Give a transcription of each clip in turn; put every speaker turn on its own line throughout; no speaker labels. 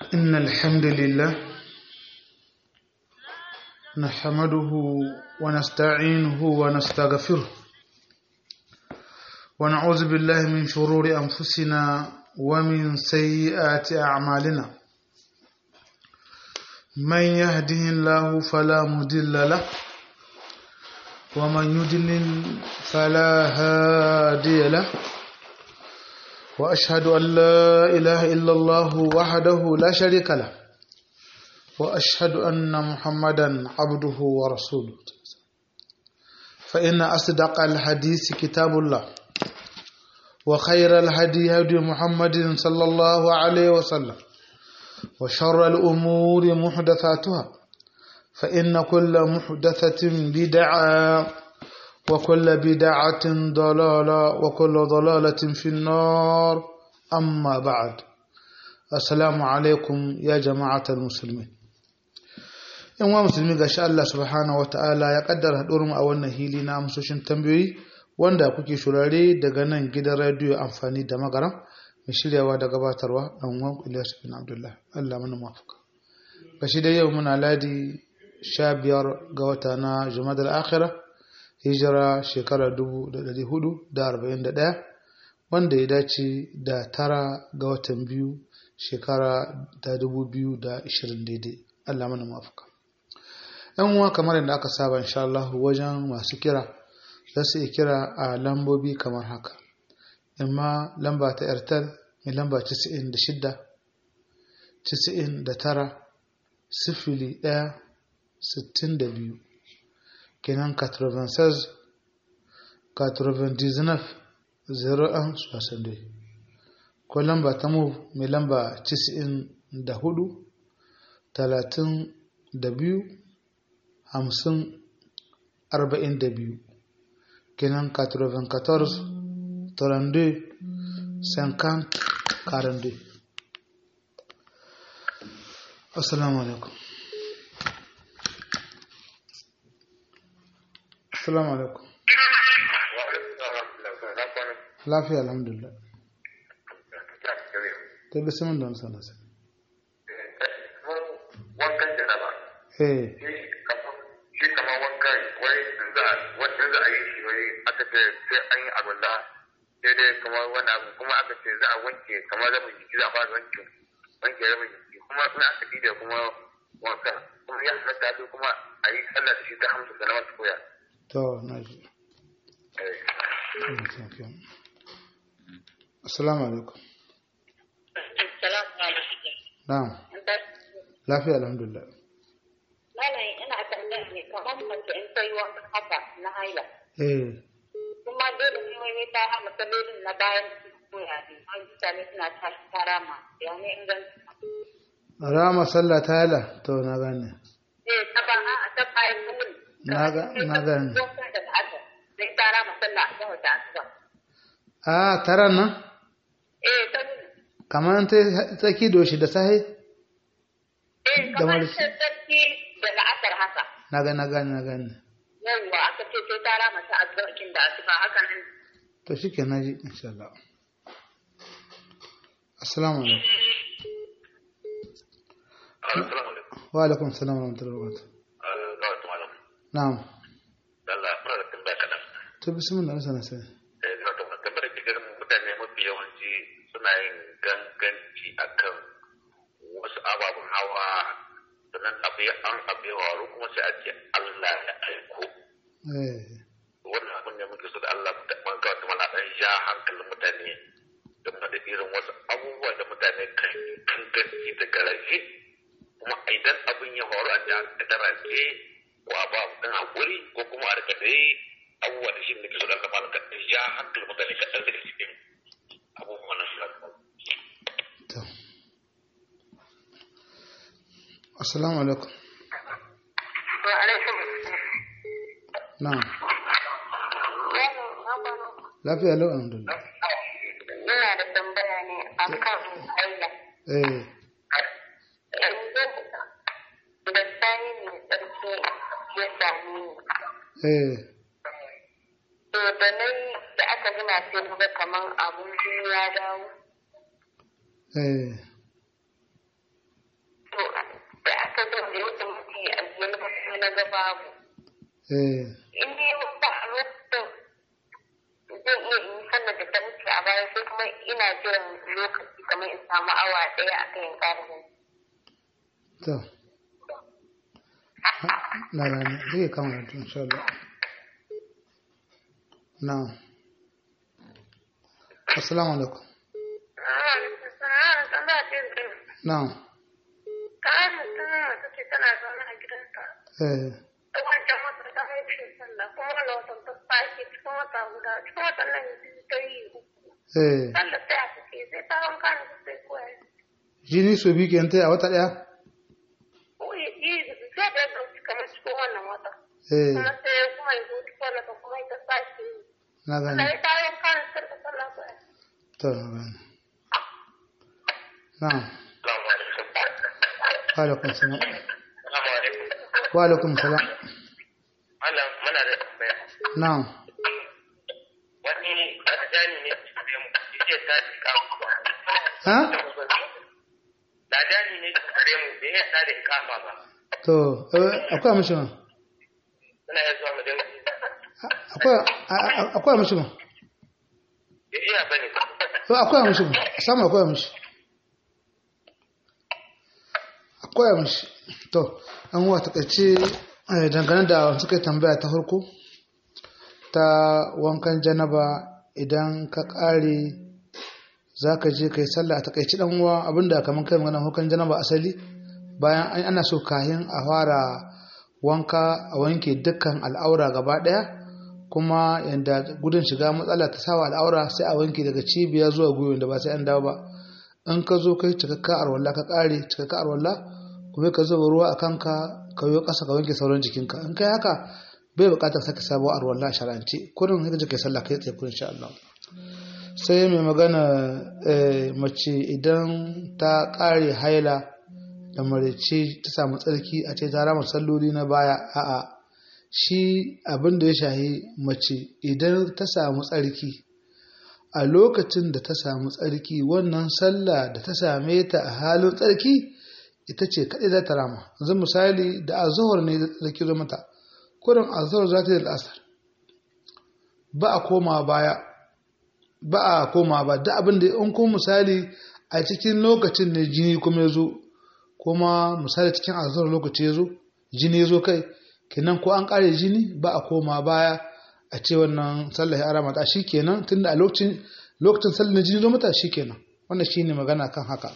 إن الحمد لله نحمده ونستعينه ونستغفره ونعوذ بالله من شرور أنفسنا ومن سيئات أعمالنا من يهده الله فلا مضل له ومن يضلل فلا هادي له وأشهد أن لا إله إلا الله وحده لا شريك له وأشهد أن محمدا عبده ورسوله فإن أصدق الحديث كتاب الله وخير الهدي هدي محمد صلى الله عليه وسلم وشر الأمور محدثاتها فإن كل محدثة بدعة وكل بدعة ضلالة وكل ضلالة في النار أما بعد السلام عليكم يا جماعة المسلمين in wa musulmi ga sha Allah subhanahu wa ta'ala ya kaddara haɗuwar mu a wannan hili na amsoshin tambayoyi wanda kuke shurare daga nan gidan radiyo amfani da magaram mai shiryawa da gabatarwa ɗan uwan Ilyas bin Abdullah Allah mana mafaka gashi da yau muna ladi sha biyar ga wata na Jumadal Akhira hijira shekara dubu da ɗari hudu da arba'in da ɗaya wanda ya dace da tara ga watan biyu shekara ta dubu biyu da ishirin daidai Allah mana mafaka yan uwa kamar yadda aka saba insha Allah wajen masu kira za su iya kira a lambobi kamar haka imma lamba ta airtel mai lamba 96 99 sifili 1 62 kenan 96 99 01 62 ko lamba ta move mai lamba 94 32 hamsin arba'in da biyu kenan 94 32 50 42 assalamu alaikum assalamu alaikum lafiya alhamdulillah ta bisimin da wani sanasa
wankan janaba
eh
shi kamar wankan wai in za wanda za a yi shi wai aka ce sai an yi abin da sai dai kamar wani abu kuma aka ce za a wanke kamar rabin jiki za a fara wanke wanke rabin jiki kuma in aka yi da kuma wankan kuma ya halatta sai kuma a yi sallah da shi ta hamsa da na masu koya.
to na ji assalamu alaikum na'am lafiya alhamdulillah
Malam ina tambaya ne kamar mace in ta yi wankan haka na haila.
eh
Kuma dole ne wai ta ha matsalolin na bayan koya ne. An mutane suna ta tara ma. Ya ne inganci.
rama sallah ta yala to na gane
Eh ta ba a ta bayan kullum.
Na ga- na gane.
Wankan da aka sai tara ma sallah a kan wata asuba.
a taran nan
Eh ta
kamar ta tsaki doshi da sahi
eh
Da
kamar
marisi.
ta sarki da la'asar haka.
na ga na gane na gane
Yawwa aka ce sai tara mata asubakin da asuba haka nan.
to shike na ji insha Allah assalamu alaikum
Assalamu alaikum.
wa alaikum assalam wa rahmatullahi wa barakatuh
Ga wata malam.
na'am
Allah fara da tambaya kaɗan.
to bismillah sana sai
Eh, na da tambayar da ganin mutane mafi yawanci suna yin ganganci akan wasu ababen hawa sannan abu ya an abu ya waru kuma sai a ce Allah ya aiko
eh
wannan abin ne muke so da Allah da man ga wata mana dan ja hankalin mutane game da irin wasu abubuwa da mutane kan yi ganganci da garaje kuma idan abin ya faru a ji da daraje ko a ba mutum hakuri ko kuma a rika dai abubuwa da shi ne ke so da Allah malaka da ja hankalin mutane kaɗan daga cikin abubuwan nan su
to assalamu alaikum
Wa alaikum.
na'am lafiya lau alhamdulillah
Ina da tambaya ne akan haila.
eh
yanzu da sani mai tsarki ya sami ni.
eh
To da nan da aka gina sai na ga kaman abun jini ya dawo.
eh
da aka zo da yadda mutum ya ajiye na kuma na ga babu
eh
in dai wanda a lokacin zan iya in yi sallar da ta wuce a baya sai kuma ina jiran lokaci kamar in samu awa ɗaya a kan ƙarfin
to na gane zai kama da tun insha Allah na assalamu alaikum na
Ƙarin tana ta ce tana zaune a gidansa.
eh
Wancan wata ta haife sallah kuma wani watan ta sake cikin wata guda cikin watan nan biyu ta yi uku.
eh
Sallah sai a take sai ta wanka ne sai koya.
jini so biyu kenan tai a wata daya
Uyi yi sai da yadda wuce kamar cikin wannan wata.
eh
Kuma sai kuma ya zo cikin wannan ta kuma ita sake yi.
na gane
Sai ta wanka ne sai ta sallah koya.
to na gane na
Assalamu alaikum.
wa alaikum salam
Assalamu alaikum.
wa alaikum salam
Allah muna da tambaya.
na
Wani adani ne da mu yace ta tsika
ha
Ladani ne da kare mu bai ya da ikama ba.
to eh, akwai mishi ma
Muna ya zuwa mu dinga
akwai a- a- akwai mishi ma
bai iya bane.
to akwai mishi ma sama akwai mishi akwai mishi to an wa takaice eh, dangane da suka yi tambaya ta farko ta wankan janaba idan ka kare za ka je ka yi sallah a takaici dan uwa abinda kamar kai magana wankan janaba asali bayan an ana so kayan a fara wanka a wanke dukkan al'aura gaba daya kuma yanda gudun shiga matsala ta sawa al'aura sai a wanke daga cibiya zuwa gwiwa da ba sai an dawo ba in ka zo kai cikakka arwalla ka kare cikakka arwalla kuma ka zuba ruwa a kanka ka yi ƙasa ka wanke sauran jikinka in kai haka bai buƙatar sake sabuwar arwalla a shar'ance kurin sai ka je kai sallah kai tsaye kurin insha Allah sai mai magana eh, mace idan ta ƙare haila da marice ta samu tsarki a ce ta rama salloli na baya a'a shi abin da ya shahi mace idan ta samu tsarki a lokacin da ta samu tsarki wannan sallah da ta same ta a halin tsarki ita ce kaɗai za ta rama yanzu misali da azuhur ne da tsarki zo mata kurin azuhur za ta yi da asar ba a koma baya ba a koma ba da abin da in kuma misali a cikin lokacin ne jini kuma ya zo kuma misali cikin azuhur lokaci ya zo jini ya zo kai kenan ko an kare jini ba a koma baya a ce wannan sallah ya ara mata kenan tunda a lokacin lokacin sallah na jini zo mata kenan wannan shine magana kan haka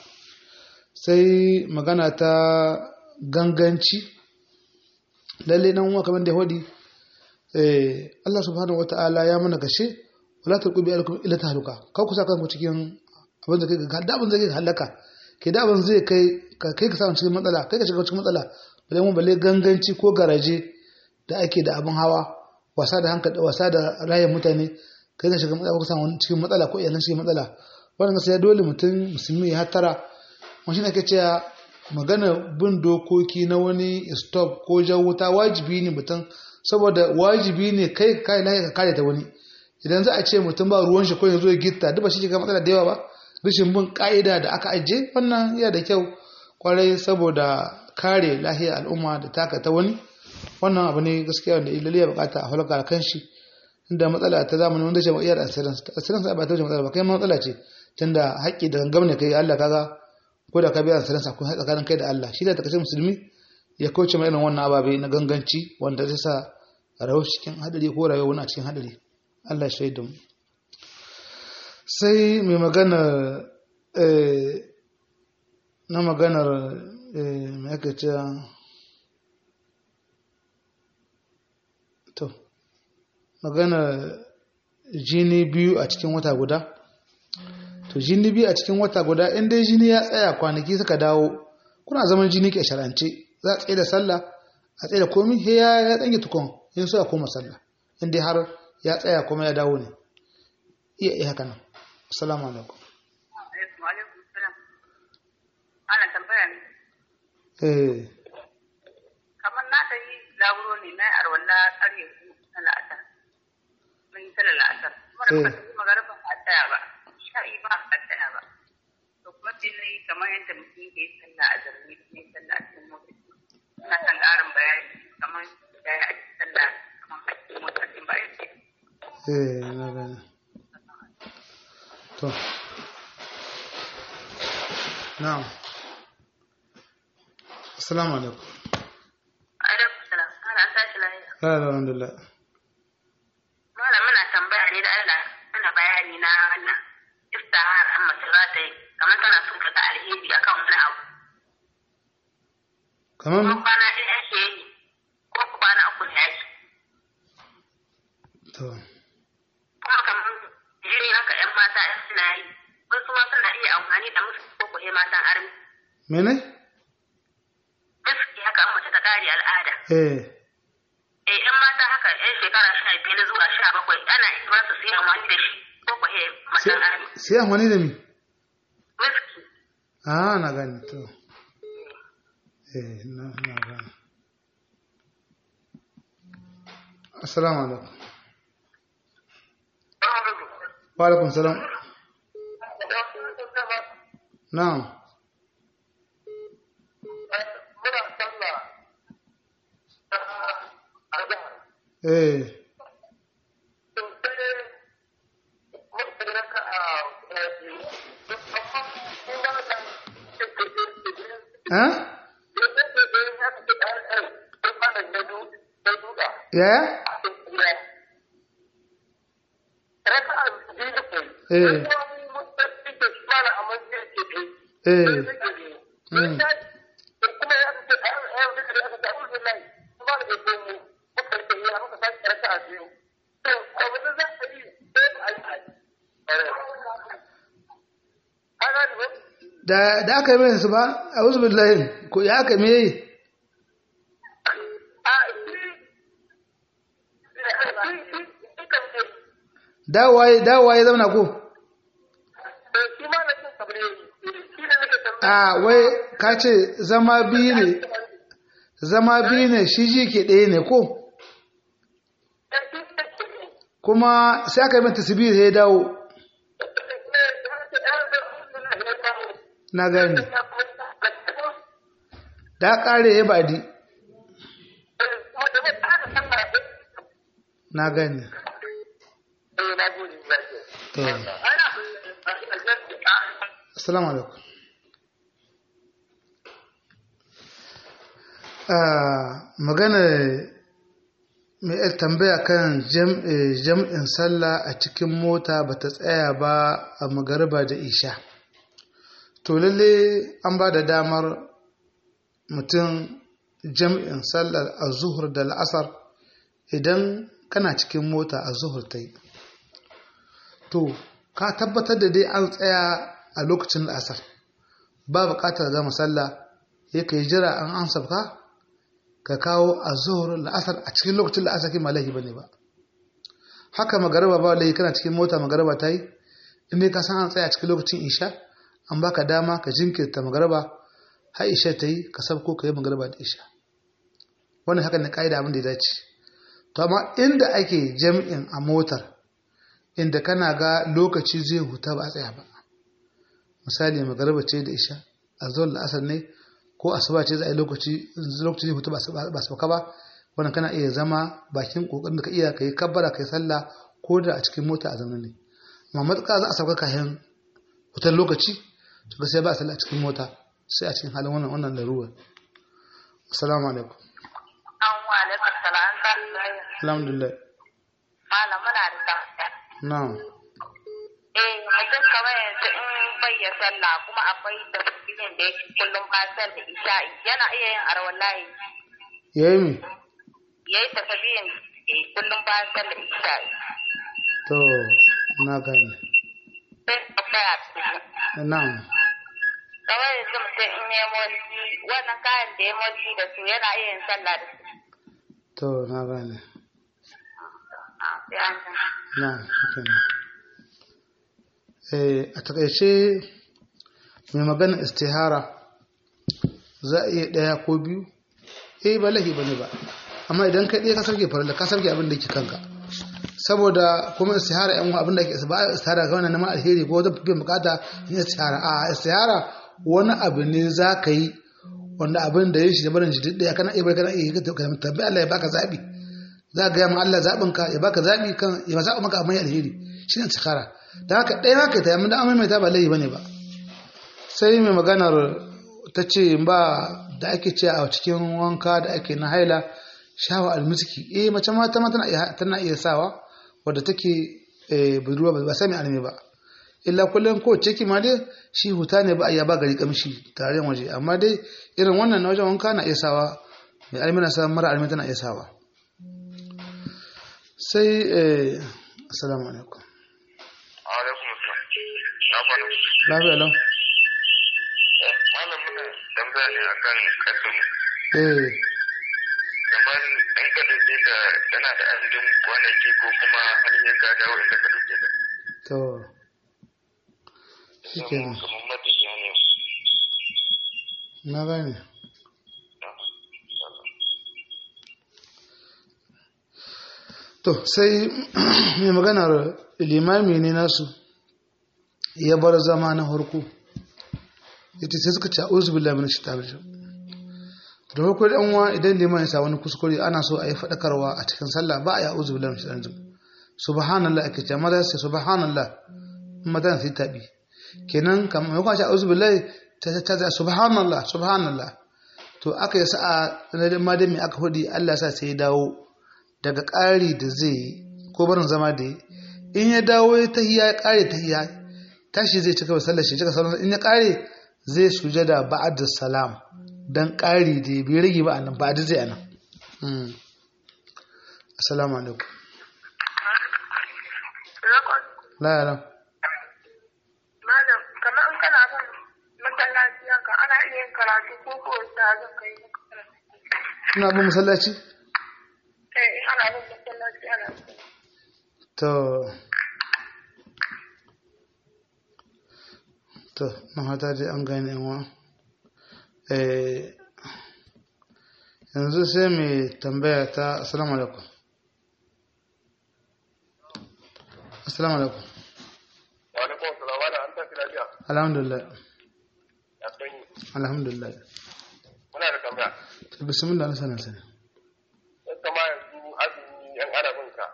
sai magana ta ganganci lalle nan uwa kamar da ya wadi eh Allah subhanahu wataala ya mana gashe wala tulqu bi alkum illa tahluka ka ku saka ku cikin abin da kai ga da abin da kai halaka ke da abin zai kai ka kai ka samu cikin matsala kai ka shiga cikin matsala balle mun balle ganganci ko garaje da ake da abin hawa wasa da hankali wasa da rayuwar mutane kai ka shiga matsala ko samu cikin matsala ko iyalan cikin matsala wannan sai dole mutum musulmi ya hatara wani ne ke cewa magana bin dokoki na wani stop ko jan wuta wajibi ne mutum saboda wajibi ne kai kai lahi ka kare ta wani idan za a ce mutum ba ruwan shi ko ya zo ya gitta duk ba shi ga matsala da yawa ba rashin bin ka'ida da aka ajiye wannan yana da kyau kwarai saboda kare lahiyar al'umma da taka ta wani wannan abu ne gaskiya wanda ilali ya bukata a halaka kan shi inda matsala ta zamani wanda ce ma iyar asirin asirin sa ba ta wuce matsala ba kai matsala ce tunda haƙƙi da gangam ne kai Allah kaga ko da ka biya asirin sa kun tsakanin kai da Allah shi da takaice musulmi ya kauce mai irin wannan ababe na ganganci wanda zai sa rayuwar cikin hadari ko rayuwar wani a cikin hadari Allah ya shaida mu sai mai magana na maganar mai aka ce to maganar jini biyu a cikin wata guda to jini biyu a cikin wata guda in dai jini ya tsaya kwanaki suka dawo kuna zaman jini ke sharance za a tsaye da sallah a tsaye da komi he ya ya tsange tukun in so ya koma sallah in dai har ya tsaya kuma ya dawo ne iya iya haka nan assalamu alaikum
Ana tambaya ne.
eh
Kamar na ta yi laburo ne na arwalla ƙarye ku na la'asar. Mun yi sallar la'asar. Kuma da muka tafi magaraba ba a tsaya ba. Sha'i ba a tsaya ba. To kuma sai na yi kamar yadda mutum ke yi sallah a zarni ne sallah a cikin mota.
eh na gane to na'am assalamu alaikum
alaikum salam ana an tashi lafiya
ya alhamdulillah
malam muna tambaya ne da Allah ana bayani na wannan istihara an mace za ta yi kamar tana son ka ga alheri akan wani abu
kamar
ko kwana ɗaya ake yi ko kwana uku ne ake
to
kuma kamar jini haka yan mata yan suna yi wasu ma suna iya amfani da musu ko kuhe matan armi
mene
gaskiya haka an mace ta kare al'ada
eh
eh yan mata haka yan shekara sha biyar zuwa sha bakwai ana iya ba su su yi amfani da shi ko kuhe matan armi
sai amfani da mi
miski
ah na gane to eh na na gane assalamu alaikum wa alaikum salam na'am eh eh ya eh eh mm. da da aka yi mai su ba a wasu billahi ko ya aka me yi dawaye dawaye zauna ko a wai ka ce zama biyu ne zama biyu ne shi ji ke ɗaya ne ko kuma sai aka yi mai tasibir ya dawo na gani da ƙare ya baɗi na gani to assalamu alaikum magana mai yar tambaya kan jam'in sallah a cikin mota ba ta tsaya ba a magariba da isha to lalle an ba da damar mutum jam'in sallar a zuhur da la'asar idan kana cikin mota a zuhur ta yi to ka tabbatar da dai an tsaya a lokacin la'asar ba buƙatar gama sallah ya ka yi jira an an sabka ka kawo a zuhur la'asar a cikin lokacin la'asar ke malahi ba ne ba haka magaraba ba lahi kana cikin mota magaraba ta yi inda ka san an tsaya a cikin lokacin isha an baka dama ka jinkirta magaraba har isha ta yi ka sabko ka yi magaraba da isha wannan haka ne ka'ida abin da ya dace to amma inda ake jam'in a motar inda kana ga lokaci zai huta ba a tsaya ba misali magaraba ce da isha a zuwan la'asar ne ko asuba ce za a yi lokaci lokaci zai huta ba su ba wannan kana iya zama bakin kokarin da ka iya ka yi kabbara ka yi sallah ko da a cikin mota a zamanin ne amma matuƙa za a sauka kayan wutar lokaci to ga sai ba a sallah a cikin mota sai a cikin halin wannan wannan laruwa assalamu alaikum
an wa alaikum salam
alhamdulillah
malam muna da tambaya
na'am
eh mutum kamar yanzu in bai ya sallah kuma akwai tasbihin da yake kullum bayan da isha'i yana iya yin arwallahi
yayi mi
yayi tasbihin da kullum bayan da isha'i
to na gane
sai tambaya
na'am
kamar yanzu mutum in ya motsi wannan kayan da ya motsi da su yana iya yin sallah da su
to na gane
Ah, sai an san.
na'am shikenan eh a takaice mai magana istihara za a iya ɗaya ko biyu eh ba lahi bane ba amma idan kai ɗaya ka sarke farilla ka sarke abin da ke kanka saboda kuma istihara yan abin da ke ba istihara ga wannan neman alheri ko zan fi bukata yin istihara a istihara wani abu ne za ka yi wanda abin da ya shi da barin shi duk ɗaya kana iya bai kana iya yi ka tambayi Allah ya baka zaɓi za ga ma Allah zaɓin ka ya baka zaɓi kan ya zaɓa maka abin alheri shi ne istikhara da haka ɗaya haka ta yamma da amma mai ta ba laifi bane ba sai mai maganar ta ce ba da ake ce a cikin wanka da ake na haila shawa almiski eh mace mata ma tana iya tana iya sawa wadda take eh budurwa ba sai mai almi ba illa kullum ko ciki ma dai shi huta ne ba a ya ba gari kamshi tare waje amma dai irin wannan na wajen wanka na iya sawa mai almi na sa mara almi tana iya sawa sai eh assalamu alaikum
alaikum assalam na fara
lafiya lau
malam muna tambaya ne akan kasin
eh
kamar ɗan ka dauke da tana da adadin kwanaki ko kuma har ya ka dawo inda ka dauke da
to shi kenan
kamar matafiya ne
na gane to sai mai maganar limami ne nasu ya bar zama na harko ita sai suka ce a uzu billahi min shaitanir rajim da farko da uwa idan liman ya sa wani kuskure ana so a yi faɗakarwa a cikin sallah ba a yi uzu billahi min shaitanir rajim subhanallah ake ce maza sai subhanallah madan sai tabi kenan kamar mai kwace uzu billahi ta ta ta subhanallah subhanallah to aka yi sa'a na ma dai mai aka hudi Allah sa sai ya dawo daga ƙari da zai yi ko barin zama da yi in ya dawo ya tahiya ya ƙare tahiya tashi zai cika sallar shi cika sallar in ya ƙare zai sujada ba'ad salam dan ƙari da bai rage ba anan ba'ad zai anan mm assalamu alaikum la ya la
Malam, kamar in kana bin masallaci haka ana iya yin karatu ko ko da zan kai maka karatu.
ina bin masallaci
Eh, in ana bin masallaci ana yin
to to na hata dai an gane yanwa eh yanzu sai mai tambaya ta assalamu alaikum assalamu alaikum
wa alaikum assalam wala an tafi lafiya
alhamdulillah
ya sanyi
alhamdulillah
muna da tambaya
to bismillah na sanar sani
yan kama yanzu azumi yan arabin ka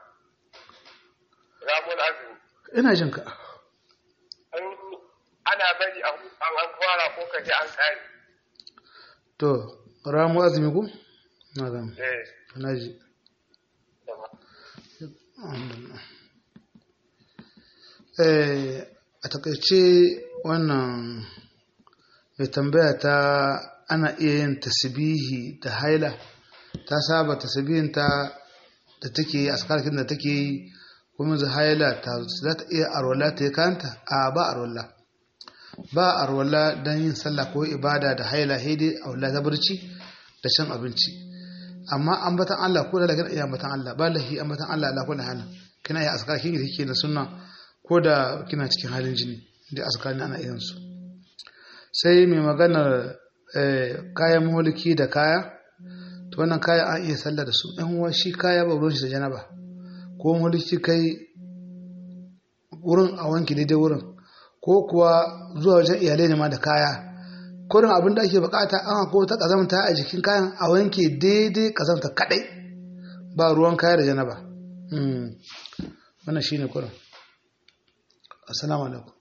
ramun azumi
ina jin ka
an ana bari a hu- an an fara ko ka ji an kare
to ramu azumi ku na gama
eh
na ji
tamam.
Alhamdulillah. Eh, a takaice wannan mai tambaya ta ana iya yin tasbihi da haila ta saba tasbihin ta da take yi askarkin da take yi kuma za haila ta za ta iya arwala ta yi kanta a ba arwala ba arwala don yin sallah ko ibada da haila haidi a wala ta barci da shan abinci amma ambatan Allah ko da kana iya ambatan Allah ba lahi ambatan Allah ala kulli halin kina iya askar kin kike na sunna ko da kina cikin halin jini da askar ana irin su sai mai maganar eh, kayan mulki da kaya to wannan kaya an iya sallah da su ɗan uwa shi kaya ba ruwan shi da janaba ko mulki kai wurin a wanki daidai wurin ko kuwa zuwa wajen iyalai ne ma da kaya kurin abin da ake bukata an ko ta kazamta a jikin kayan a wanke daidai kazamta kadai ba ruwan kaya da janaba Mm. wannan shine kurin assalamu alaikum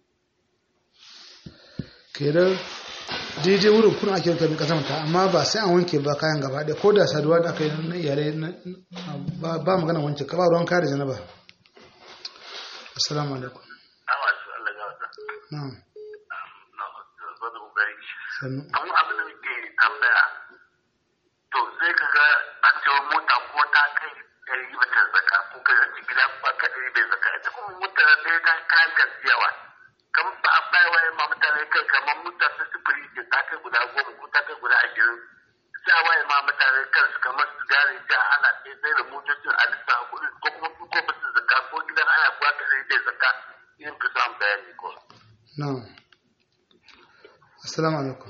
kenan daidai wurin kuna ake wanke kazamta amma ba sai an wanke ba kayan gaba ɗaya ko da saduwa da aka yi na iyalai na- ba ba magana wanke ka ba ruwan kaya da janaba assalamu alaikum
Awa su Allah ya wata.
na'am
Na zo da kokari.
sannu
Amma abin da muke tambaya to sai ka ga an ce mota ko ta kai ɗari ba ta zaka ko ka ci gida ba ka ɗari bai zaka ita kuma mota da ɗaya ta kayan gaskiyawa kamar ba a bai waye ma mutane kai kamar mota ta sufuri ce ta kai guda goma ko ta kai guda ashirin sai a waye ma mutane kansu kamar su gane ja ana ɗaya sai da motocin a lissa kuɗi ko kuma su ko ba su zaka ko gidan ana kuwa ka ɗari bai zaka yin ka samu bayani ko.
na'am assalamu alaikum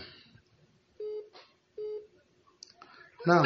na'am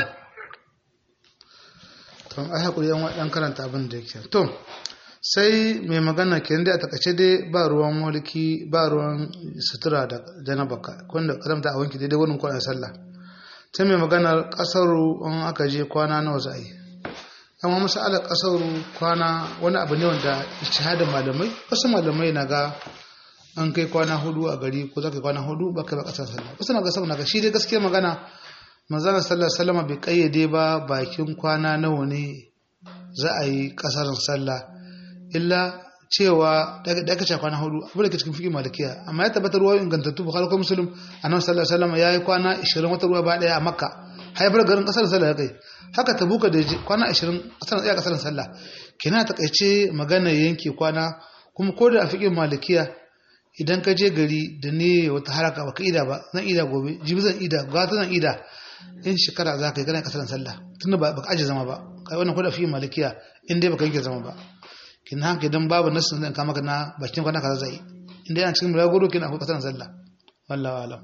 to ai hakuri yan wadan karanta abin da yake to sai mai magana kenan dai a takaice dai ba ruwan mulki ba ruwan sutura da janabaka wanda karamta a wanki daidai wurin kwanan sallah sai mai magana kasaru in aka je kwana nawa za a yi amma masalar kasar kwana wani abu ne wanda shahadar malamai wasu malamai na ga an kai kwana hudu a gari ko za ka kwana hudu ba kai ba kasar sallah wasu na ga sama na ga shi dai gaskiya magana manzana sallar sallama bai kayyade ba bakin kwana nawa ne za a yi kasar sallah illa cewa da aka ce kwana hudu abu da ke cikin fiƙi malikiya amma ya tabbatar ruwa ingantattu bukhari ko muslim annabi sallallahu alaihi wasallam yayi kwana 20 wata ruwa ba daya a makka haifar garin kasar sallah ya kai haka tabuka da kwana 20 kasar tsaya kasar sallah kina takaice magana yanke kwana kuma ko da a fiƙin malikiya idan ka je gari da ne wata haraka baka ida ba zan ida gobe jibi zan ida gata zan ida in shekara za ka yi kana kasar sallah tunda ba baka aje zama ba kai wannan ko da fiƙin malikiya in dai baka yanke zama ba kin haka idan babu nasin zan kama na bakin kwana kaza zai inda yana cikin muragoro kin akwai kasar sallah wallahi alam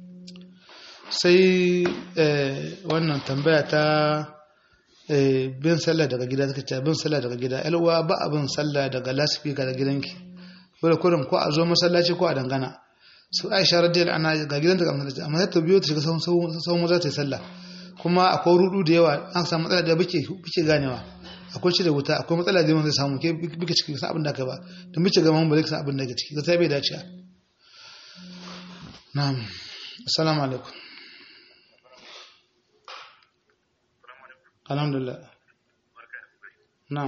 sai wannan tambaya ta bin sallah daga gida take ce bin sallah daga gida yalwa ba abin sallah daga lasifika da gidanki dole kurin ko a zo masallaci ko a dangana su aisha radiyallahu anha ga gidanta ga masallaci amma sai ta biyo ta shiga sahun maza ta yi sallah kuma akwai rudu da yawa an samu matsala da bike bike ganewa akwai cire wuta akwai matsala da zai samu ke bika ciki san abin da ka ba da mace ga mun ba zai san abin da ke ciki zai bai dace na'am assalamu alaikum alhamdulillah na'am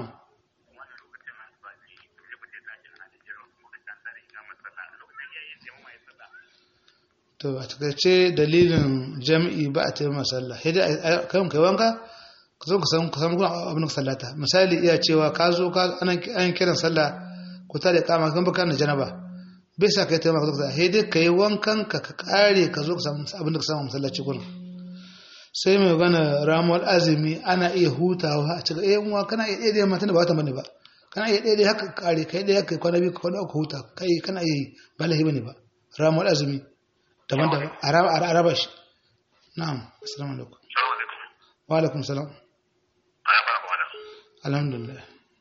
to a takaice dalilin jami'i ba a taimaka sallah sai dai kan kai wanka ka zo ka samu ka samu abin da sallata misali iya cewa ka zo ka an kiran sallah ku tare kama kan baka na janaba bai sa kai taimaka ka sai dai kai wankan ka ka kare ka zo ka samu abin da ka samu masallaci gurin sai mai gana ramuwar azumi ana iya hutawa a cikin eh uwa kana iya daidai matan da ba ta bane ba kana iya daidai haka kare kai dai haka kwana biyu kwana uku huta kai kana iya ba lahi bane ba ramuwar azumi daban-daban a raba shi na'am assalamu alaikum wa alaikum salam alhamdulillah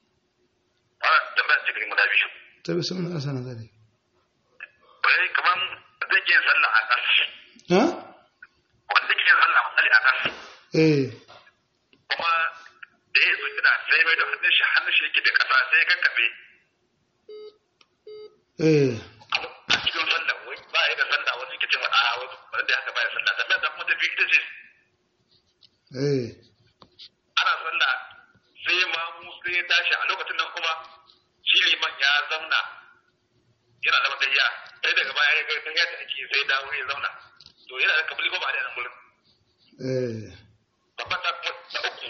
ta bi sun asa na zari
kamar zan ke sallah a ƙas
ha
wanda ke sallah misali a ƙas
eh
kuma da ya zo kina sai mai da hannun shi hannun shi yake da ƙasa sai ka kafe
eh
a cikin sallah wai ba ya da sallah wani ke ce ma a wani da haka ba ya sallah sannan da kuma tafi ita ce
eh
ana sallah sai ma mu sai ya tashi a lokacin nan kuma shi liman ya zauna yana da matayya sai daga baya ya ga ta yadda ake sai dawo ya zauna to yana da kabili ko ba da nan gurin
eh
babban ta ta uku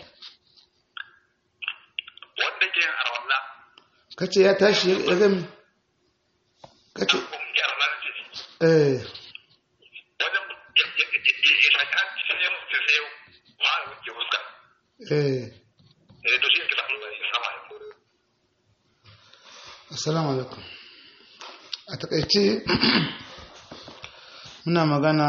wanda ke arwalla
kace ya tashi ya gami kace
ko ke arwalla ce
eh
wajen ya ya ya ya shaka sai ya mutu sai ya fara wuce fuska
eh
eh to shi ne kisa mun ya sama ya
assalamu alaikum a takaice muna magana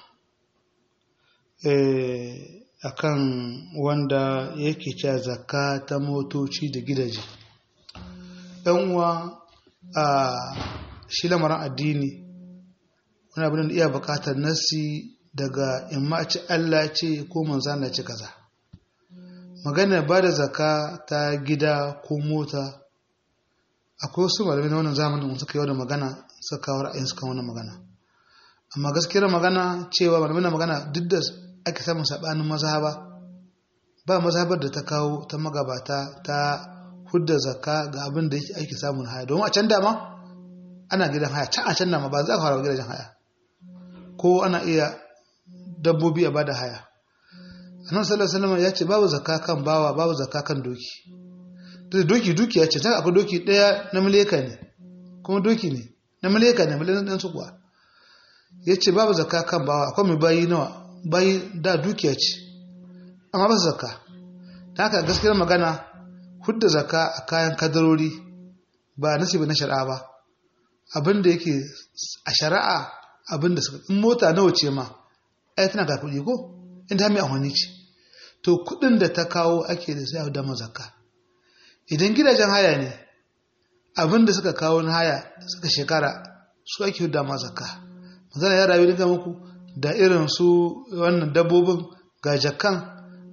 eh, akan wanda yake cewa zakka ta motoci da gidaje ɗan uwa a shi lamarin addini wani abin da iya buƙatar nasi daga imma ci Allah ce ko manzana ce kaza magana ba da zakka ta gida ko mota akwai wasu malamai na wannan zamanin suka yi wannan magana suka kawo ra'ayin suka wannan magana amma gaskiyar magana cewa malamai na magana duk da ake samun sabanin mazhaba ba mazhabar da ta kawo ta magabata ta hudda zakka ga abin da yake ake samun haya domin a can dama ana gidan haya can a can dama ba za ka fara gidajen haya ko ana iya dabbobi a bada haya annabi sallallahu alaihi wasallam ya ce babu zakka kan bawa babu zakka kan doki da doki dukiya ce ta akwai doki daya na mileka ne kuma doki ne na mileka ne miliyan ɗan su kuwa ya ce babu zakka kan bawa akwai mai bayi nawa bayi da dukiya ce amma ba su zakka ta haka gaskiyar magana hudda zakka a kayan kadarori ba nasibi na shari'a ba abin da yake a shari'a abin da suka in mota nawa ce ma ai tana ga kuɗi ko in ta mai amfani ce to kuɗin da ta kawo ake da sai a dama zakka idan gidajen haya ne abin da suka kawo na haya suka shekara su ake hudda ma zakka magana ya rayu daga muku da irin su wannan dabbobin ga jakan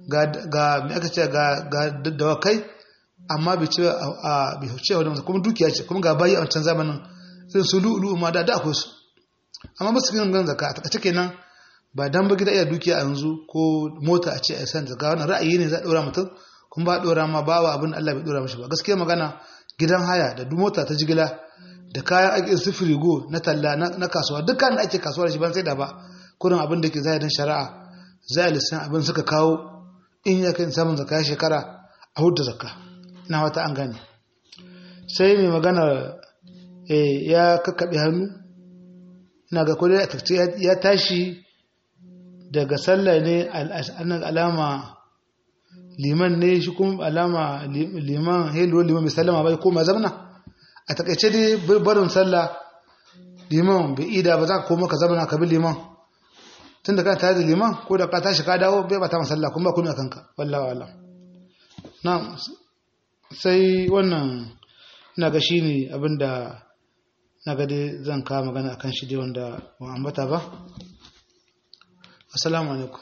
ga ga me aka ce ga ga dawakai amma bai ce a bai ce wani kuma dukiya ce kuma ga bayi a wancan zamanin irin su lu'ulu ma da da akwai su amma ba su fi gan zakka a takaice kenan ba dan ba gida iya dukiya a yanzu ko mota a ce a san zakka wannan ra'ayi ne za a dora mutum kuma ba a dora ma bawa abin Allah bai dora mishi ba gaskiya magana gidan haya da duk mota ta jigila da kayan ake sufuri go na talla na kasuwa dukkan da ake kasuwa da shi ban sai da ba kurin abin da ke zahirin shari'a za a lissan abin suka kawo in ya kai samun zakka shekara a hudu zakka na wata an gane sai mai magana ya kakkaɓe hannu ina ga kodai a tafci ya tashi daga sallah ne alama liman ne shi kuma alama liman helo liman mai sallama bai koma zamana a takaice dai barin sallah liman bai ida ba za ka koma ka zamana ka bi liman tun da kana tare da liman ko da ka tashi ka dawo bai bata masalla kuma ba kuma a kanka wallawa wallah na sai wannan na ga shi ne abinda na ga dai zan kawo magana akan shi dai wanda ba ambata ba assalamu alaikum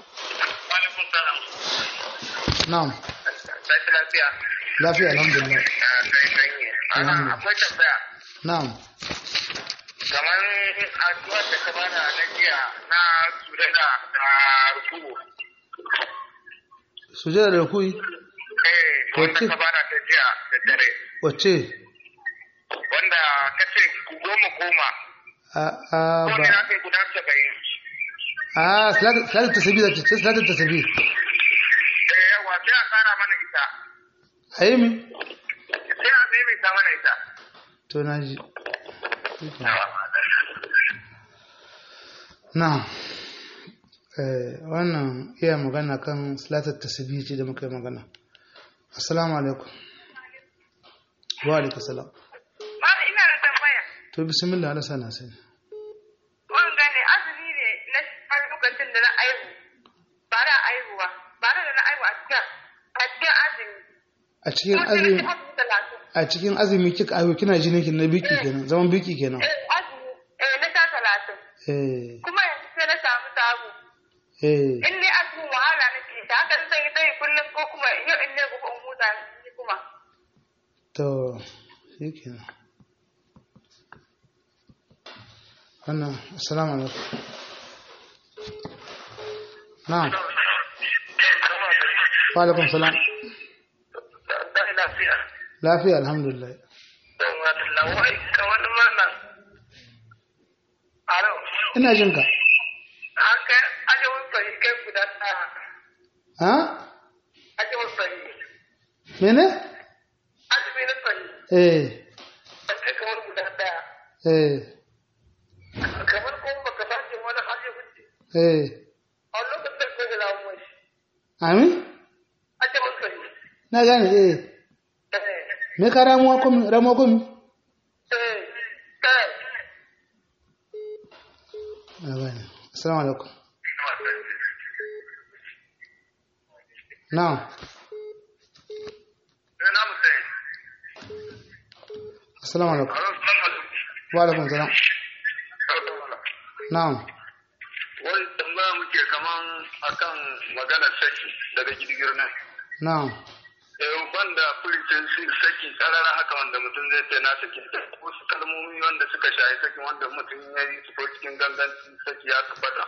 na'am lafiya alhamdulillah
akwai tambaya
na'am
kamar addu'ar da ka bada na jiya na sujada da ruku'u
sujada da rukui
eh wanda ka bada ta jiya da dare
wacce
wanda ka ce goma goma
a a
ko
ba
ne na kai guda saba'in
a salatu tasbih da ce salatu tasbih
eh yawa sai a tsara mana ita
ayi mi
sai a maimaita mana ita
to naji na'am eh wannan iya magana kan salatu tasbih ce da muka yi magana assalamu alaikum wa alaikum salam
Mala ina da tambaya.
to bismillah ala sana sai
Wanga ne azumi ne na har lokacin da na aihu. Ba da aihuwa. Ba da na aihu a cikin a cikin azumi.
a cikin
Kuma sai na
azumi
ci azumi talatin.
a cikin azumi kika ayo kina jinin ki na biki kenan zaman biki kenan
Eh azumi eh na ta talatin.
eh
Kuma yanzu sai na samu samu.
eh
In ne azumin wahala nake ta haka zan yi tayi kullum ko kuma yau in ne gobe in huta ni kuma.
to shikenan wannan assalamu alaikum na'am wa alaikum salam
da lafiya
lafiya alhamdulillah
don wata lawai ka wani mana alo
ina jin ka
haka ajewar fari kai guda ta
ha
ajewar fari
mene
azumi na fari
eh
kai kamar guda daya
eh
kamar kuma baka sace wani hajji hujji
eh
a lokacin ko da lamun mai
amin
ajewar fari
na gane eh
eh
me ka ramuwa komi ramuwa komi
eh kai
na gane assalamu alaikum na'am
na musai
assalamu alaikum
alo salamu
wa alaikum salam
alaikum
na'am
wani tambaya muke kaman akan maganar saki daga girgir nan
na'am
eh banda furicin saki karara haka wanda mutum zai ce na saki wasu kalmomi wanda suka shayi sakin wanda mutum ya yi su ko cikin ganganci saki ya tabbata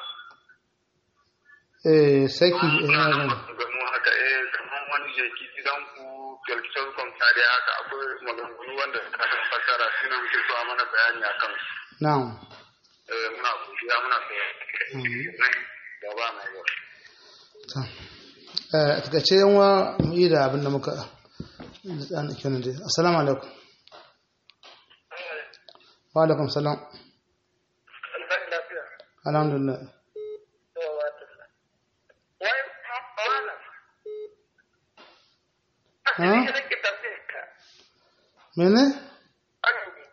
eh saki eh na gane
maganganu haka eh kamar wani jeki gidan ku kyalkisar kwamta haka akwai maganganu wanda suka san fasara suna muke so a mana bayani akan su
na'am
eh muna godiya muna so
Mhm.
gaba mai yau
to eh a takaice yan wa mu yi da abin da muka an kenan dai assalamu alaikum wa alaikum salam
lafiya
alhamdulillah
wai malam
ha
nake tafiyar ka
mene
azumi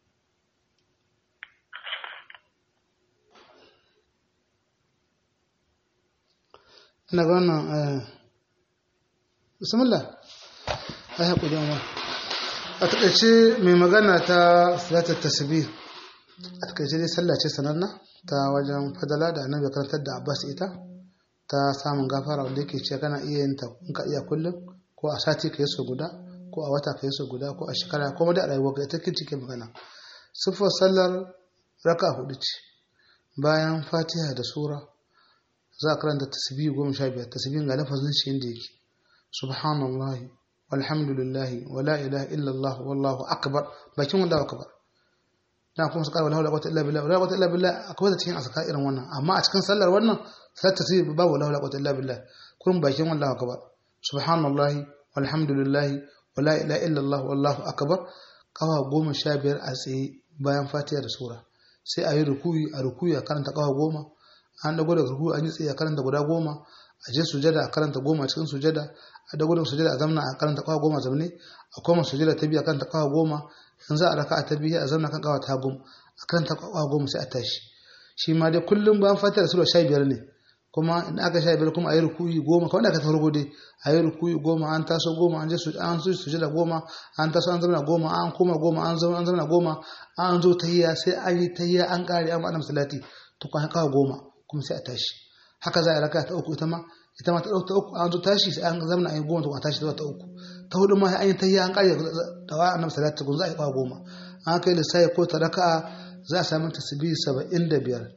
ina ga wannan eh bismillah ai hakuri amma a takaice mai magana ta salatar tasbih a takaice dai sallah ce sananna ta wajen fadala da annabi ya karantar da abbas ita ta samun gafara wanda yake ce kana iya yin ta in ka iya kullum ko a sati ka yi so guda ko a wata ka yi so guda ko a shekara ko da a rayuwa ka ita cike magana siffar sallar raka hudu ce bayan fatiha da sura za a karanta tasbihi goma sha biyar tasbihin ga lafazin shi inda yake subhanallahi walhamdulillahi wala ilaha illallah wallahu akbar bakin wanda akbar na kuma su karwa la quwwata illa billah la quwwata illa billah akwai da cikin asaka irin wannan amma a cikin sallar wannan sai tasbihi babu la quwwata illa billah kullum bakin wallahu akbar subhanallahi walhamdulillahi wala ilaha illallah wallahu akbar kawa goma sha biyar a tsaye bayan fatiha da sura sai a yi rukuyi a rukuyi a karanta kawa goma an dago da rukuyi an yi tsaye a karanta guda goma a je sujada a karanta goma cikin sujada a dago da sujada a zamna a karanta kawa goma zamne a koma sujada ta biyu a karanta kawa goma in za a raka a ta biyu a zamna kan kawa ta goma a karanta kawa goma sai a tashi shi ma dai kullum bayan fatiha da sura sha biyar ne kuma in aka sha biyar kuma a yi rukuyi goma kawai da aka tafarko dai a yi rukuyi goma an taso goma an je an su sujada goma an taso an zama goma an koma goma an zama an zama goma an zo tahiyya sai an yi tahiyya an kare an ma'ana salati to kwan kawo goma kuma sai a tashi haka za a raka ta uku ita ma ita ma ta ta uku an zo tashi sai an zama an yi goma to a tashi ta uku ta hudu ma an yi tahiyya an kare da wa annabi salati kun za a yi kawo goma an kai lissafi ko ta raka'a za a samu tasbihi saba'in da biyar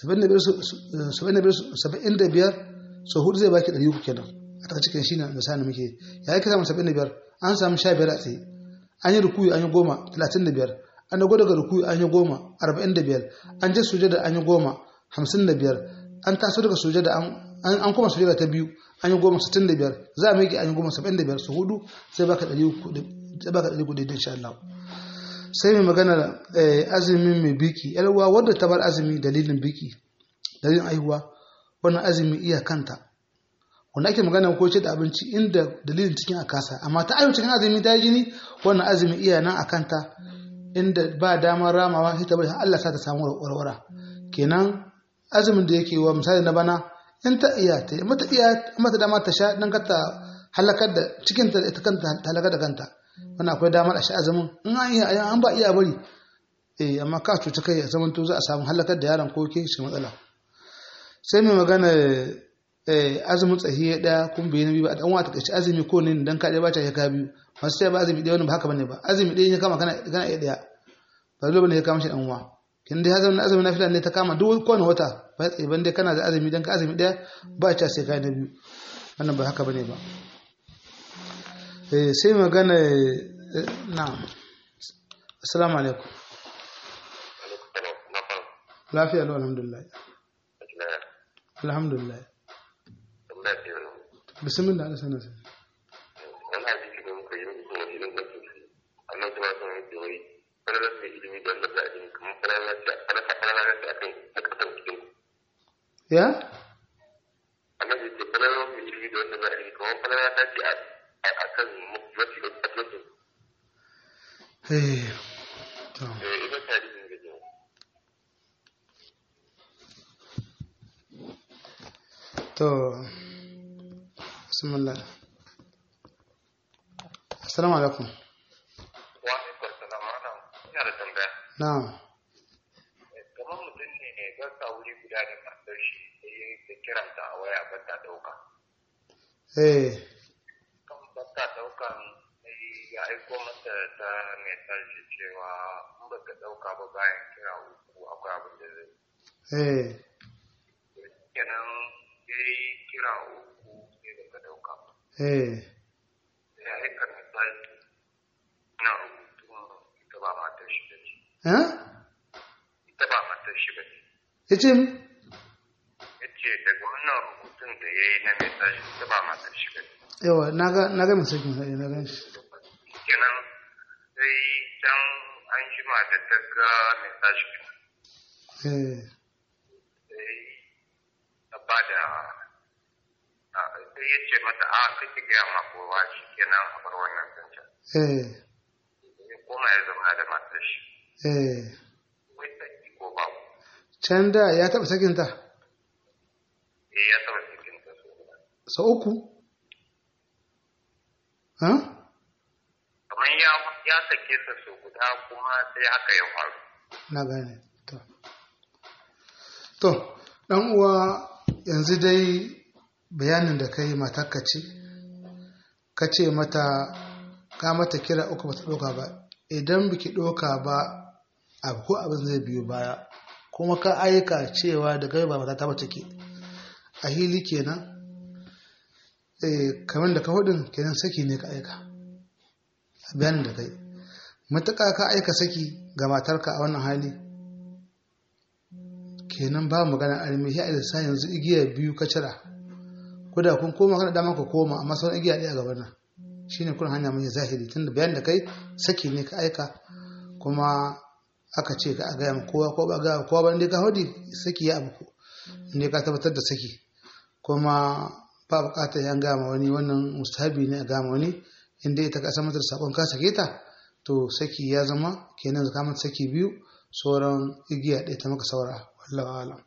saba'in da biyar so hudu zai baki ɗari uku kenan a ta cikin shi na misali muke ya yi kasa saba'in da biyar an samu sha biyar a tsaye an yi rukuyi an yi goma talatin da biyar an dago daga rukuyi an yi goma arba'in da biyar an je sujada an yi goma hamsin da biyar an taso daga sujada an koma sujada ta biyu an yi goma sittin da biyar za a miƙe an yi goma saba'in da biyar su hudu sai baka ɗari uku zai baka ɗari uku daidai insha Allah sai mai magana azumin mai biki yalwa wadda ta bar azumi dalilin biki dalilin aihuwa wannan azumi iya kanta wanda ake magana ko ce da abinci inda dalilin cikin a kasa amma ta aihu cikin azumi ta jini wannan azumi iya nan a kanta inda ba damar ramawa sai ta bari Allah sa ta samu warwara kenan azumin da yake wa misali na bana in ta iya ta mata iya mata dama ta sha dan ka ta halakar da cikin ta ita kanta ta halakar da kanta wannan akwai damar a sha azumin in an iya an ba iya bari eh amma ka cuci kai a zaman to za a samu halakar da yaron ko ke shi matsala sai mai magana azumin tsahiya daya kun bai nabi ba dan wata kace azumi ko ne dan ka dai ba ta ya ka biyu masu sai ba azumi daya wannan ba haka bane ba azumi daya ya kama kana kana iya daya ba dole bane ya kama shi dan uwa kin dai azumin azumin nafila ne ta kama duk kowane wata ba tsaye ban dai kana da azumi dan ka azumi daya ba ta sai kai na biyu wannan ba haka bane ba eh sai magana na assalamu alaikum lafiya lau alhamdulillah alhamdulillah bismillah ala sana sana
wani hadisi da muka yi musu wani irin da su annan kuma sun yi wai falalar mai ilimi don da za'a yi kamar falalar ta falalar ta akan a kasar cikin
ya
annan ya ce falalar mai ilimi don da za'a yi kamar falalar ta ce a kan mafi da kasar
eh to
ita ta hadisin da ke
to bismillah assalamu alaikum
wa alaikar salam ana ina da tambaya
na'am
kamar mutum ne ne ba sa wuri guda da matar shi sai da kiranta a waya ba ta dauka
eh
kan ba ta daukan sai ya aiko mata ta message cewa in ba ka dauka ba bayan kira uku akwai abin da zai
eh
kenan sai kira uku sai da ka dauka ba
eh
sai ya aika message na rubutun ita ba matar shi ba ce
eh
ita ba matar shi ba ce
yace mi
ya ce daga wannan rubutun da ya yi na message ita ba matar shi ba ce
yawa naga naga misakin sai na gan shi
kenan sai can an jima da ta ga message ɗin
eh
sai ta ba da sai ya ce mata a kake gaya ma kowa shi kenan a bar wannan zancen
eh
ya koma ya zama da matar shi
eh
wai saki ko babu
can da ya taba sakin ta
eh ya saba cikin ta so guda
sau uku ha
kamar ya ya sake sa so guda kuma sai haka ya faru
na gane to to dan uwa yanzu dai bayanin da kai matarka ce ka ce mata ka mata kira uku ba ta ɗauka ba idan biki ɗauka ba abu ko abin zai biyo baya kuma ka aika cewa da gaba mata ta bace ke a hili kenan eh kamar da ka hudin kenan saki ne ka aika a bayanin da kai matuƙa ka aika saki ga matarka a wannan hali kenan ba magana armi ya ilisa yanzu igiya biyu ka cira ko da kun koma kana dama ka koma amma sauran igiya ɗaya gaban nan shine kun hanya mai zahiri tunda bayan da kai saki ne ka aika kuma aka ce ka gaya ma kowa ko ba ga kowa ba inda ka hudi saki ya abu inda ka tabbatar da saki kuma ba bukatar ya gama wani wannan mustahabi ne a gama wani inda ita ka mata da sakon ka sake ta to saki ya zama kenan zaka mata saki biyu sauran igiya ɗaya ta maka saura wallahu alam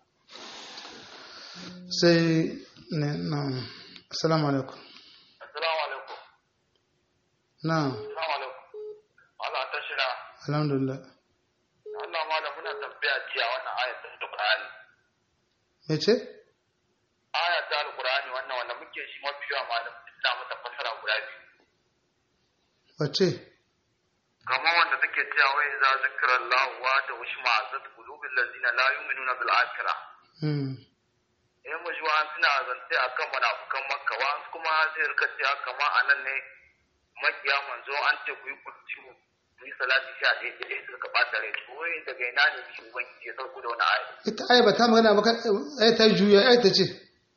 sai ne na assalamu alaikum
Assalamu alaikum.
na
Assalamu alaikum. Allah ta shira.
alhamdulillah
Allah ma da muna tambaya jiya wannan ayat ta Qur'ani.
me ce
Aya ta Qur'ani wannan wanda muke shi mafi yawa malam ina mata fasara guda biyu.
wace
Kamar wanda take cewa wai za zikra Allah wa da ushma azat qulubil ladina la yu'minuna bil akhirah.
hmm
in mu ji wa'an suna zance a kan munafukan makka wa'an kuma zai rika cewa kama a nan ne makiya manzo an ce ku yi kurci ku yi salati sha ɗaya ɗaya suka ɓata rai to wai daga ina ne shi ubangiji ya sauko da wani ayi
ita ai ba ta magana ba ai ta juya ai ta ce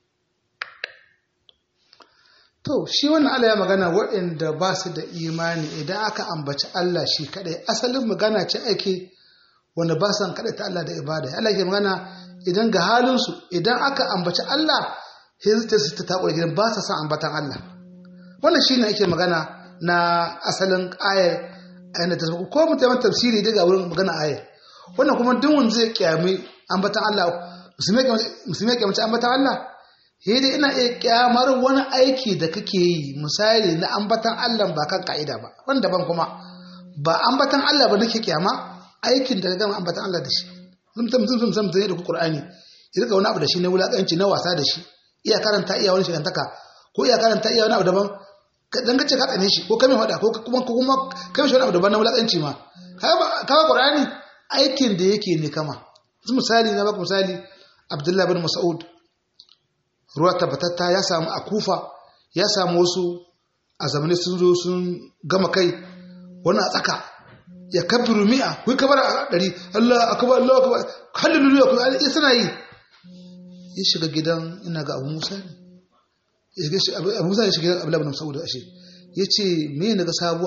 to shi wannan Allah ya magana waɗanda ba su da imani idan aka ambaci Allah shi kadai asalin magana ce ake wanda ba san kadai ta Allah da ibada Allah ke magana idan ga halinsu idan aka ambaci Allah sai ta su ta takura gidan ba sa san ambatan Allah wannan shine ake magana na asalin ayar ayyana ta ko mutum tafsiri daga wurin magana ayar wannan kuma duk wanda zai kyami ambatan Allah musulmi ya kyamaci ambatan Allah sai dai ina iya kyamar wani aiki da kake yi misali na ambatan Allah ba kan ka'ida ba wanda ban kuma ba ambatan Allah ba nake kyama aikin da gama ambatan Allah da shi mutum mutum mutum mutum ne da Qur'ani ya rika wani abu da shi na wulakanci na wasa da shi iya karanta iya wani shigantaka ko iya karanta iya wani abu daban dan kace ka tsane shi ko kame hada ko kuma ko kuma kame shi wani abu daban na wulakanci ma kaga Qur'ani aikin da yake ne kama misali na baka misali Abdullah bin Mas'ud ruwa tabbatatta ya samu a kufa ya samu wasu a zamanin sun zo sun gama kai wani a tsaka ya kabiru mi'a kuyi kabar a ɗari Allah akabar Allah akabar hallelujah kuma ya suna yi ya shiga gidan ina ga abu musa ne abu musa ya shiga gidan abu labarin saboda ashe ya ce me na ga sabo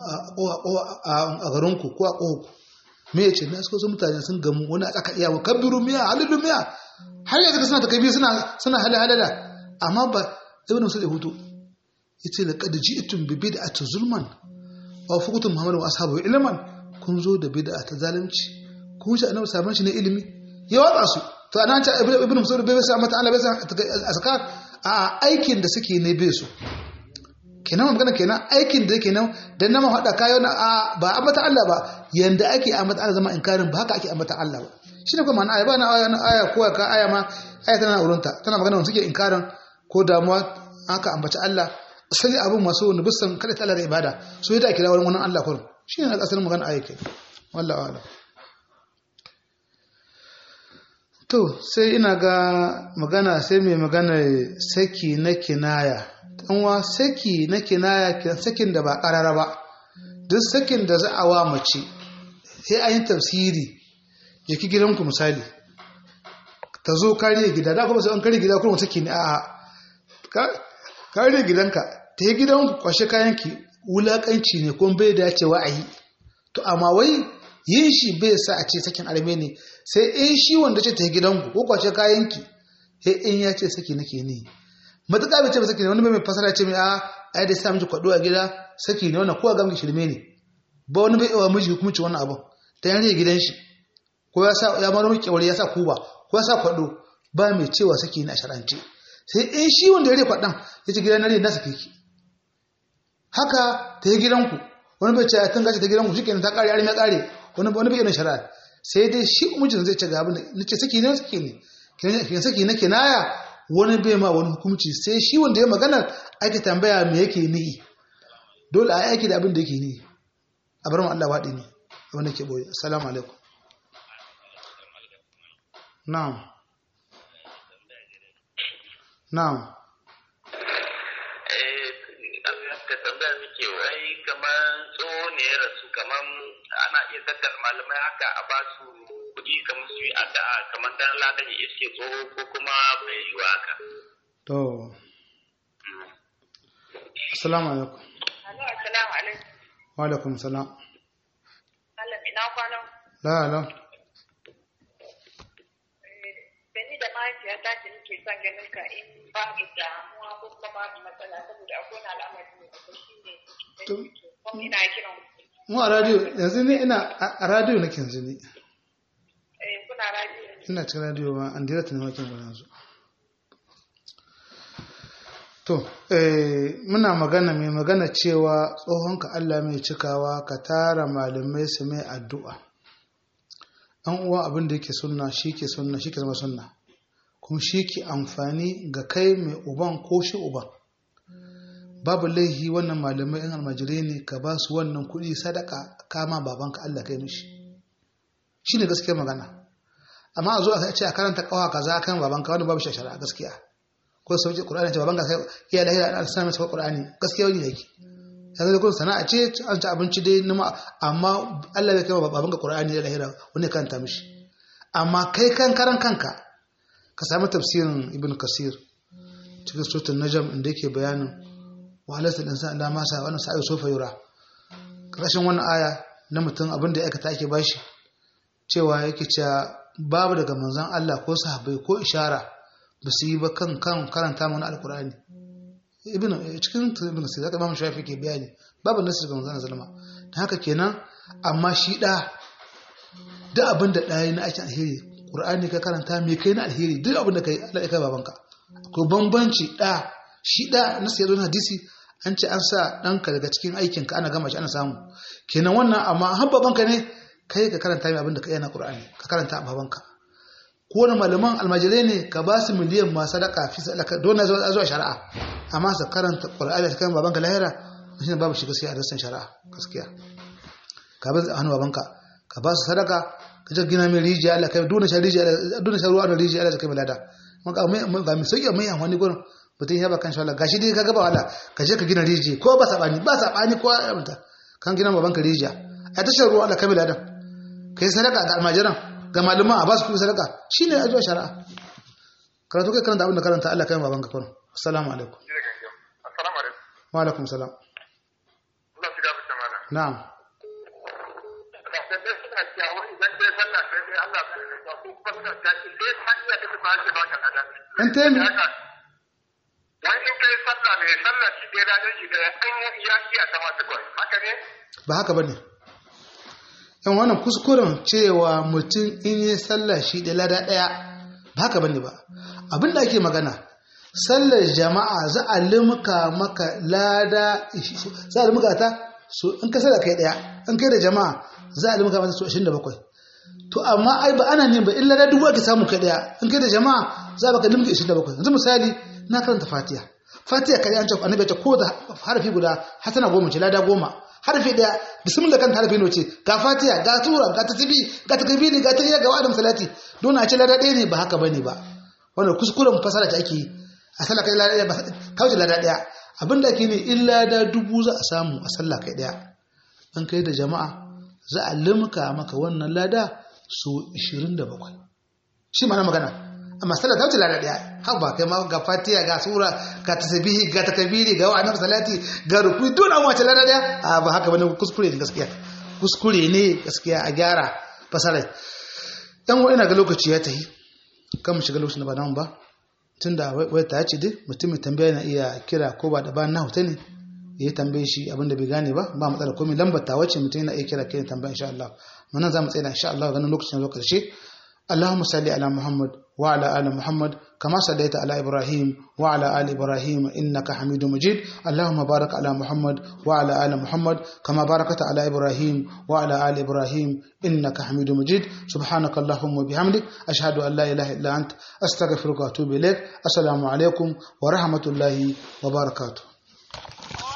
a garinku ko a ƙohku me ya ce na suka wasu mutane sun gamu wani a tsaka iya wa kabiru mi'a hallelujah mi'a har yanzu suna takabi suna suna halala amma ba ibn musul ya hutu yace laqad ji'tum bi bid'ati zulman aw fuqtum muhammadu wa ashabu ilman kun zo da bid'a ta zalunci kun shi annabi sabon shi ne ilimi ya watsa su to anan ta ibn musul bai sa mata Allah bai sa askar a aikin da suke ne bai su kenan magana kenan aikin da yake nan dan nama hada kayo na ba ambata Allah ba yanda ake ambata Allah zama inkarin ba haka ake ambata Allah ba shi ne kuma ma'ana aya ba na aya na aya ko ka aya ma aya tana wurinta tana magana wanda suke inkarin ko damuwa aka ambaci Allah asali abin masu wani bisan kada ta Allah da ibada so yadda ake rawar wannan Allah kurum shi ne asalin magana aya ke wallahi wala to sai ina ga magana sai mai magana saki na kinaya danwa saki na kinaya sakin da ba karara ba duk sakin da za a wa mace sai an yi tafsiri jiki gidanku misali ta zo kariya gida da kuma sai an kariya gida kuma take ne a kariya gidanka ta yi gidanku kwashe kayanki wulakanci ne kuma bai dacewa a yi to amma wai yin shi bai sa a ce sakin arme ne sai in shi wanda ce ta yi gidanku ko kwashe kayanki sai in ya ce saki nake ne matuƙa bai ce ba saki ne wani mai fasara ce mai a ai da sa miji kwaɗo a gida saki ne wannan kowa gamki shirme ne ba wani bai yawa miji hukumci wannan abun ta yanzu gidan shi ko ya sa ya maro miki ya sa kuba ko ya sa kwado ba mai cewa saki ni a sharance sai in shi wanda ya rike kwadan ya ce gidan nare na sake ki haka ta yi gidanku wani bai ce tun gashi ta gidanku shikenan ta kare arme kare wani wani bai yana shari'a sai dai shi mijin zai ce ga abin da nace saki ne saki ne kin saki na kinaya wani bai ma wani hukunci sai shi wanda ya magana ake tambaya me yake nihi dole a yi aiki da abin da yake nihi a bar mu Allah waɗi ne abin da ke boye assalamu alaikum na'am na'am
ka tambaya muke wai kamar tsoho ne ya rasu kamar ana iya tattara malamai haka a ba su kuɗi kamar su yi addu'a kamar dan ladan ya iske tsoho ko kuma bai yi wa haka.
to assalamu alaikum
Alo, assalamu alaikum.
wa alaikum salam
Allah ina kwanan.
la la
Da ni da mahaifiyata ce nake son ganin ka in babu damuwa ko kuma babu matsala saboda akwai wani al'amari ne da shi ne. Kuma ina kiran
mu a radio yanzu ne ina a- a radio nake yanzu ne
eh, kuna radio.
ina cikin radio ma an direct ne wakin gudan yanzu to eh muna magana mai magana cewa tsohonka Allah mai cikawa ka tara malamai su mai addu'a an uwa abin da yake sunna shi ke sunna shi ke zama sunna kuma shi ke amfani ga kai mai uban ko shi uban babu laihi wannan malamai in almajirai ne ka ba su wannan kuɗi sadaka kama babanka Allah kai mishi shi ne gaskiyar magana amma a zo a ce a karanta kawa kaza kan babanka wani babu shashara gaskiya ko sauke qur'ani ce babanka sai iya lahira an sanar masa qur'ani gaskiya wani yake yanzu da kun sana'a ce an ci abinci dai nima amma Allah bai kai babanka qur'ani da lahira wani karanta mishi amma kai kan karan kanka ka samu tafsirin ibn kasir cikin suratul najm inda yake bayanin wa halatta insan Allah masa wannan sa'i sofa yura kashin wannan aya na mutum abin da ya aikata ake bashi cewa yake cewa babu daga manzon Allah ko sahabbai ko ishara ba su yi ba kan kan karanta mana alkur'ani ibn cikin ibn sai zaka Imam Shafi ke bayani babu nasu daga manzon sallama dan haka kenan amma shi da duk abin da ɗaya na aikin alheri Qur'ani ka karanta me kai na alheri duk abin da kai Allah ya kai babanka ko bambanci da shi da nasu ya zo na hadisi an ce an sa ɗanka daga cikin aikinka ana gama shi ana samu kenan wannan amma har babanka ne kai ka karanta mai abin da ka yi na Qur'ani ka karanta a babanka ko wani malaman almajirai ne ka ba su miliyan ma sadaka fi sadaka don na zuwa shari'a amma su karanta Qur'ani ta kan babanka lahira shi ne babu shi gaskiya a rassan shari'a gaskiya ka ba hannu babanka ka ba su sadaka ka je gina mai rijiya Allah kai dole sha rijiya dole sha ruwa da rijiya Allah kai mai lada ga mai ga mai sauki mai wani gurin mutum ya ba kan shawala gashi dai ka gaba wala ka je ka gina rijiya ko ba sabani ba sabani ko amta kan gina babanka rijiya a tashar ruwa Allah kai mai lada kai sadaka ga almajiran ga maluma a ba su kuɗi sadaka shine a zuwa shari'a karatu kai karanta abin da karanta Allah kai babanka kurin assalamu alaikum
Assalamu alaikum.
wa alaikum salam
Allah shiga bisa mana.
na'am
Da dai suna cewa idan dai sallah sai dai Allah ya sa ko kuma suna cewa in dai ta iya take ba ce baka lada.
in ta yi
Haka. Wani in kai sallah mai sallah shi dai ladan shi da an ya iya ta ma tukun. Haka ne?
ba haka ba ne yan wannan kuskuren cewa mutum in yi sallah shi da lada ɗaya ba haka ba ne ba abin da ake magana sallar jama'a za a limka maka lada za a limka ta so in ka sallar kai ɗaya in kai da jama'a za a limka mata so 27 to amma ai ba ana ne ba in lada dubu ake samu kai ɗaya in kai da jama'a za a baka limka 27 yanzu misali na karanta fatiha fatiha kai an ce annabi ya ce ko da harafi guda hasana goma ce lada goma harfi daya bismillah kan harfi ne ce ga fatiha ga tura ga tasbi ga takbiri ga tahiyya ga wa'adam salati don a ce lada ɗaya ne ba haka bane ba wannan kuskuren fasara ta ake yi a sallah kai lada ɗaya ba kauce lada ɗaya abinda ake ne in lada dubu za a samu a sallah kai ɗaya an kai da jama'a za a limka maka wannan lada so 27 shi ma na magana amma sallah ta wuce lada daya har ba kai ma ga fatiha ga sura ga tasbihi ga takbiri ga wa'annan salati ga rukui don an wace lada daya a ba haka bane kuskure ne gaskiya kuskure ne gaskiya a gyara fasara dan wa ina ga lokaci ya tahi kan mu shiga lokacin da ba nan ba tunda wai ta ce dai mutumin tambaya na iya kira ko ba da ba na hutane ya tambaye shi abin da bai gane ba ba matsala komai lambar ta wace mutum yana iya kira kai tambaya insha Allah mun nan za mu tsaya insha Allah ganin lokacin zo karshe اللهم صل على محمد وعلى آل محمد كما صليت على إبراهيم وعلى آل إبراهيم إنك حميد مجيد اللهم بارك على محمد وعلى آل محمد كما باركت على إبراهيم وعلى آل إبراهيم إنك حميد مجيد سبحانك اللهم وبحمدك أشهد أن لا إله إلا أنت أستغفرك وأتوب إليك السلام عليكم ورحمة الله وبركاته